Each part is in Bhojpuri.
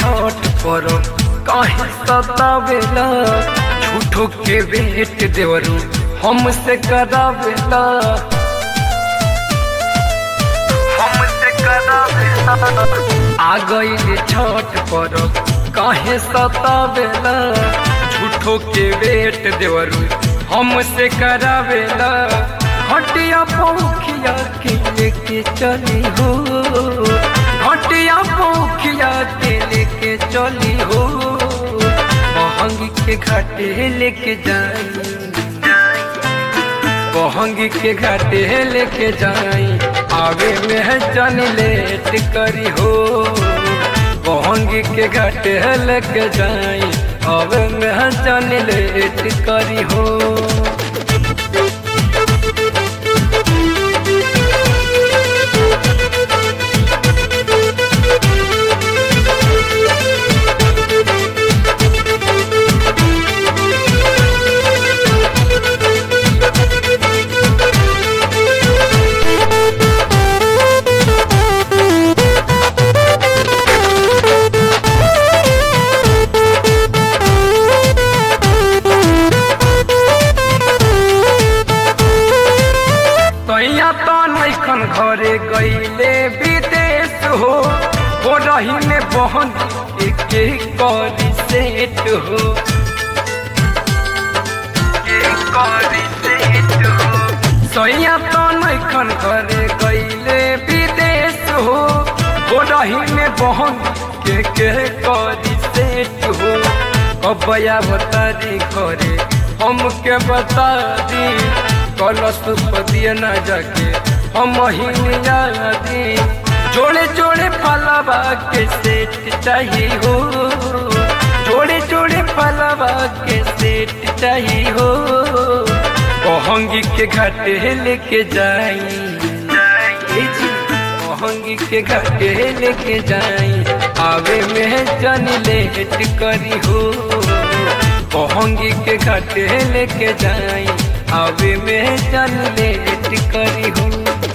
छठ पर काहे सतावेला झूठो के वेट देवरू हमसे करावेला हमसे करावेला आ गईले छठ पर काहे सतावेला झूठो के वेट देवरू हमसे करावेला हटिया पौखिया के लेके चली हो हटिया पौखिया के लेके चली हो बहंगी के घाटे लेके जाई बहंगी के घाटे लेके जाई आवे में जन लेट करी हो बहंगी के घाटे लेके जाई आवे में जन लेट करी हो तैया तो नैखन घरे गईले विदेश हो हो रही में बहन एक करी सेट हो एक करी सेट हो सैया तो नैखन घरे गईले विदेश हो हो रही में बहन के के करी सेट हो कबया बता दी घरे हमके बता दी कलश पदिए न जाके हम दी जोड़े जोड़े फलवा के सेट चाहिए हो जोड़े जोड़े फलवा के सेट चाहिए हो बहंगी के घाटे लेके जाई बहंगी के घाटे लेके जाई आवे में जन लेट करी हो बहंगी के घाटे लेके जाई आवे में जन लेट करी हो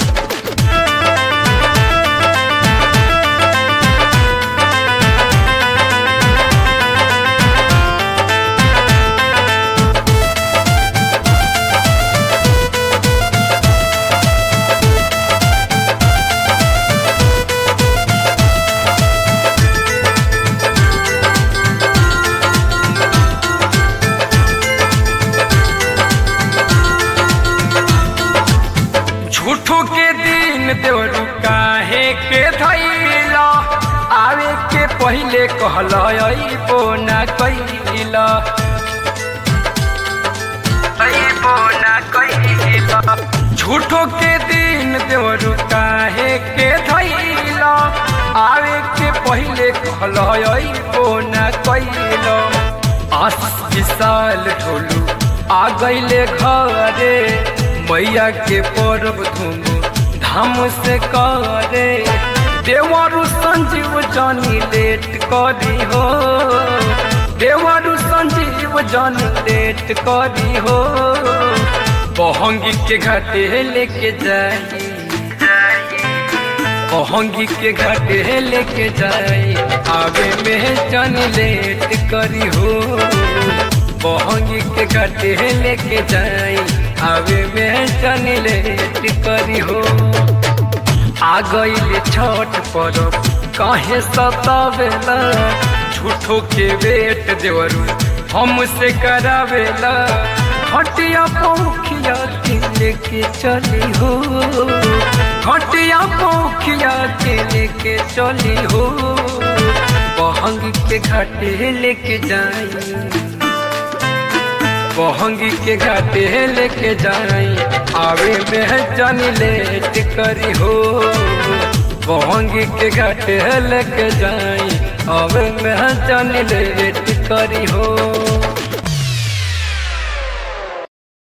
झूठो के दिन देवरू काहे के धैला आवे के पहिले कहल अइबो ना कैला अइबो ना कैला झूठो के दिन देवरू काहे के धैला आवे के पहिले कहल अइबो ना कैला आस विशाल ढोलू आ गईले घरे मैया के परब धूम धाम से करे देवरु संजीव जानी लेट करी हो देवरु संजीव जानी लेट करी हो बहंगी के घाटे लेके जाई बहंगी के घाटे लेके जाई आवे में जान लेट करी हो बहंगी के घाटे लेके जाई आवे में जान लेट करी हो आ गईले छठ परब काहे सतावेला झूठो के बेट देवरू हमसे करावेला खटिया पौखिया के लेके चली हो खटिया पौखिया के लेके चली हो बहंगी के घाटे लेके जाई बहंगी के घाटे लेके जाई आवे में जानी लेट करी हो बहंगी के घाटे लेके जाई आवे में जानी लेट करी हो